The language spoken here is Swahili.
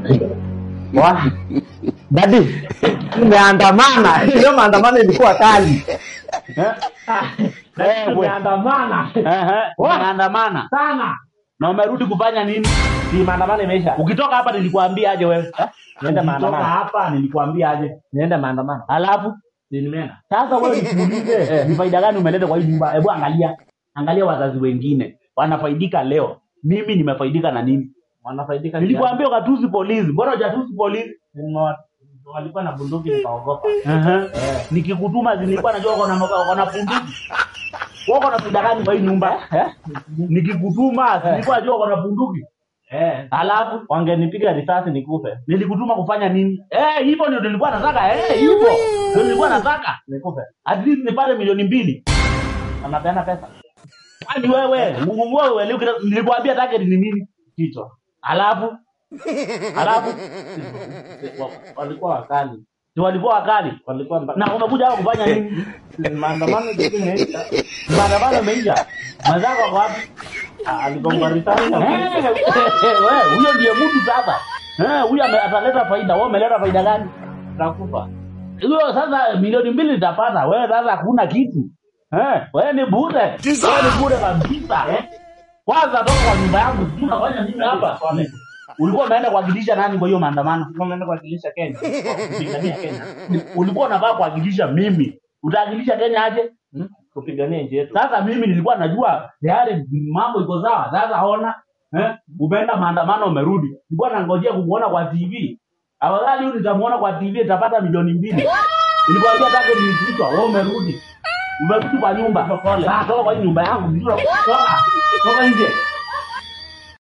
Wa. Dadi, tumeandamana. Hiyo maandamano ilikuwa kali. Eh? Dadi, Tumeandamana Ehe, umeandamana sana. na umerudi kufanya nini? Si maandamano imeisha. Ukitoka hapa nilikuambia aje wewe? Eh? Niende Ukitoka maandamano. hapa nilikuambia aje? Niende maandamano. Alafu Si nimeenda. sasa wewe nikuulize, ni faida gani umeleta kwa hii nyumba? Hebu angalia, angalia wazazi wengine wanafaidika leo, mimi nimefaidika na nini? Wanafaidika. Nilikwambia ukatusi polisi, mbona hujatusi polisi? Nimewa- walikuwa na bunduki nikaogopa. Ehe. Nikikutuma zilikuwa najua uko na uko na bunduki. Wewe uko na faida gani kwa hii nyumba? Eh? Nikikutuma zilikuwa najua uko na bunduki. Eh, Alafu wangenipiga risasi nikufe. nilikutuma kufanya nini? Eh, hivyo ndio nilikuwa nataka. Eh, hivyo ndio nilikuwa nataka. Nikufe. At least nipate milioni mbili. Wanapeana pesa. Kwani wewe, Mungu wewe, leo kila- nilikwambia target ni nini? Kichwa. Alafu alafu Walikuwa wakali. si walikuwa wakali. Walikuwa mba- Na umekuja hapa kufanya nini? maandamano ndio imeisha. Maandamano yameisha. Mazako wako wapi? Ah, Aligonga risasi na Eh, wewe, huyo ndiye mtu sasa. Eh, huyo ame- ataleta faida. Wewe umeleta faida gani? takufa. Hiyo sasa milioni mbili nitapata. Wewe sasa hakuna kitu. Eh, wewe ni bure. Wewe ni bure kabisa. Eh? Kwanza toka kwa nyumba yangu, sijui unafanya nini hapa? Ulikuwa umeenda kuwakilisha nani kwa hiyo maandamano? Tumeenda kuwakilisha Kenya. Kupigania Kenya. Ulikuwa unafaa kuwakilisha mimi. Utawakilisha Kenya aje? Hmm? Kupigania nchi yetu. Sasa mimi nilikuwa najua tayari mambo iko sawa. Sasa ona, eh, umeenda maandamano umerudi. Nilikuwa nangojea kumuona kwa TV. Afadhali huyu nitamuona kwa TV nitapata milioni mbili. Nilikwambia take niliitwa, wewe umerudi. Umerudi kwa nyumba. Sasa toka kwa hii nyumba yangu, ndio toka. Toka nje.